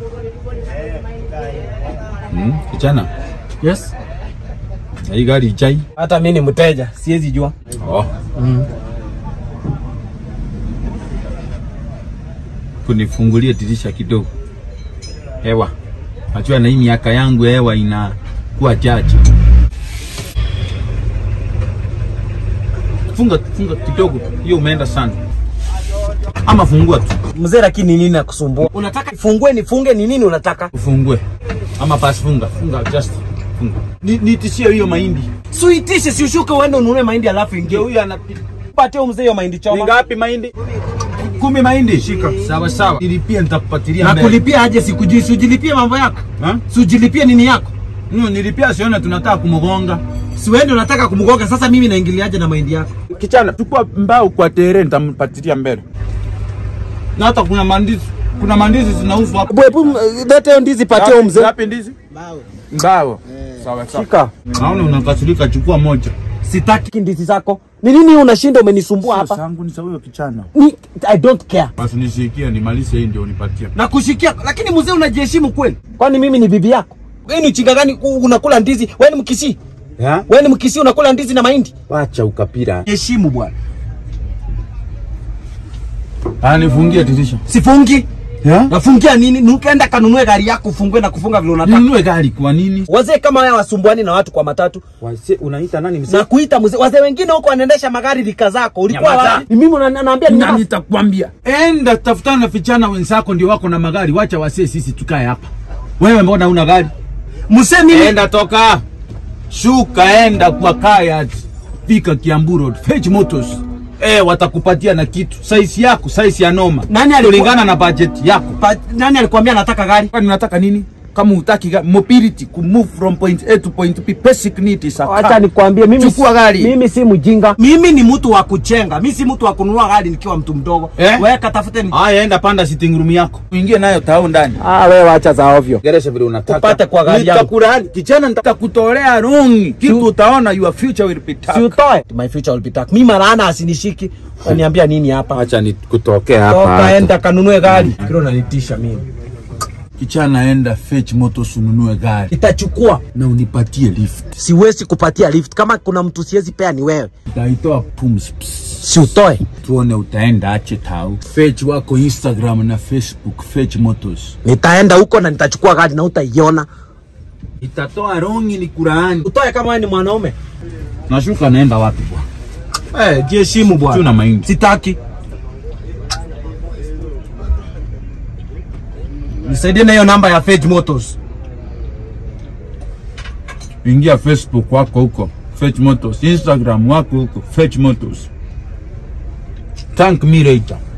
Hmm, kijana, Yes. na hii gari ijai. Hata mimi ni mteja, siwezi jua. Oh. Kunifungulie dirisha kidogo. Hewa. Najua na hii miaka yangu hewa inakuwa chache. Funga funga kidogo. Hiyo umeenda sana. Ama fungua tu. Mzee, lakini nini nakusumbua? Unataka ifungue nifunge ni nini unataka? Ufungue. Ama basi funga. Funga just. Funga. Ni, nitishie hiyo mahindi. Suitishe si ushuke uende ununue mahindi alafu ingie. Ndio huyu anapita. Patie huyo mzee hiyo mahindi Ni choma. ngapi mahindi? Kumi mahindi. Shika. Sawa sawa. Nilipia nitakupatilia Na mbele. kulipia aje sikujui, si ujilipie mambo yako. Ha? Si ujilipie nini yako? No, nilipia sione tunataka kumgonga. Si wewe ndio unataka kumgonga sasa mimi naingiliaje na mahindi yako? Kichana, chukua mbao kwa tere nitampatilia mbele. Na hata kuna mandizi, kuna mandizi zinauzwa hapo. Hebu leta hiyo ndizi patie huyo mzee. Ngapi ndizi? Mbao. Mbao. Sawa sawa. Shika. Naona unakasirika, chukua moja. Sitaki ndizi zako. Ni nini unashinda umenisumbua hapa? Sangu ni sawa hiyo kichana. Ni I don't care. Basi nishikie nimalize hii ndio unipatie. Na kushikia, lakini mzee unajiheshimu kweli? Kwani mimi ni bibi yako? Wewe ni uchinga gani ku- unakula ndizi? Wewe ni mkisi? Ya? Wewe ni mkisi unakula ndizi na mahindi? Wacha ukapira. Heshimu bwana. Ah, nifungie dirisha. Sifungi. Ya? Nafungia nini? Nukaenda kanunue gari yako ufungue na kufunga vile unataka. Ninunue gari kwa nini? Wazee kama haya wasumbuani na watu kwa matatu. Wase unaita nani Na kuita mzee. Wazee wengine huko wanaendesha magari rika zako. Ulikuwa Nyamaza. wapi? Ni mimi una- naambia ni Na nani? nitakwambia. Enda tafutana na vijana wenzako ndio wako na magari, wacha wasee sisi tukae hapa. Wewe mbona una gari? Mzee mimi Enda toka. Shuka enda kwa kaya. Fika Kiambu Road. Fetch Motors. Eh, watakupatia na kitu. Size yako, size ya noma. Nani alikuwa- kulingana na budget yako. pa, nani alikwambia nataka gari? Kwani unataka nini? Kama utaki ga- mobility ku move from point A to point B basic need is a car. Acha nikwambie mimi Chukua gari. Mimi si mjinga. Mimi ni mtu wa kuchenga. Mimi si mtu wa kununua gari nikiwa mtu mdogo. Eh? Wewe katafute ni Haya, enda panda sitting room yako. Uingie nayo tao ndani. Ah, wewe acha za ovyo. Geresha vile unataka. Upate kwa gari yangu. Nitakulaani. Kijana nitakutolea rongi. Kitu utaona your future will be Si dark. utoe. My future will be dark. Mimi maana asinishiki. Unaniambia nini hapa? Acha nikutokea Toka enda kanunue gari. Kile unanitisha mimi. Kichana enda fetch motors ununue gari Itachukua. na unipatie lift. Siwezi kupatia lift. Kama kuna mtu siwezi pea ni wewe. Utaitoa pumzi. Psst. Si utoe. Tuone utaenda ache tau. Fetch wako Instagram na Facebook fetch motors. Nitaenda huko na nitachukua gari na utaiona. Itatoa rongi ni kuraani. Utoe kama wewe ni mwanaume. Nashuka naenda wapi bwana? Eh, jiheshimu bwana. Tuna mahindi. Sitaki. Nisaidie na hiyo namba ya Fetch Motors. Ingia Facebook wako huko fetch motors, Instagram wako huko fetch motors. Thank me later.